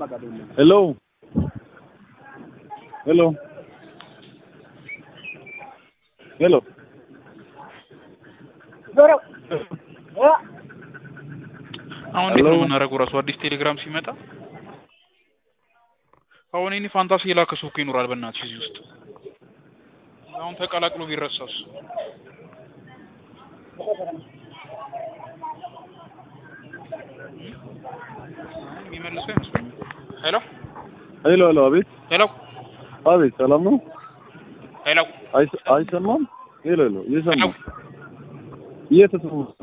ሄሎ ሄሎ ሄሎ አሁን እንዴት ነው የምናደርገው? ራሱ አዲስ ቴሌግራም ሲመጣ አሁን እኔ ፋንታሲ የላከ ሰው እኮ ይኖራል። በእናትሽ እዚህ ውስጥ አሁን ተቀላቅሎ ቢረሳስ? የሚመልሰው አይመስለኝም። ሄሎ ሄሎ ሄሎ አቤት ሄሎ አቤት ሰላም ነው ሄሎ አይሰ- አይሰማም ሄሎ ሄሎ እየሰማ ሄሎ እየተሰማ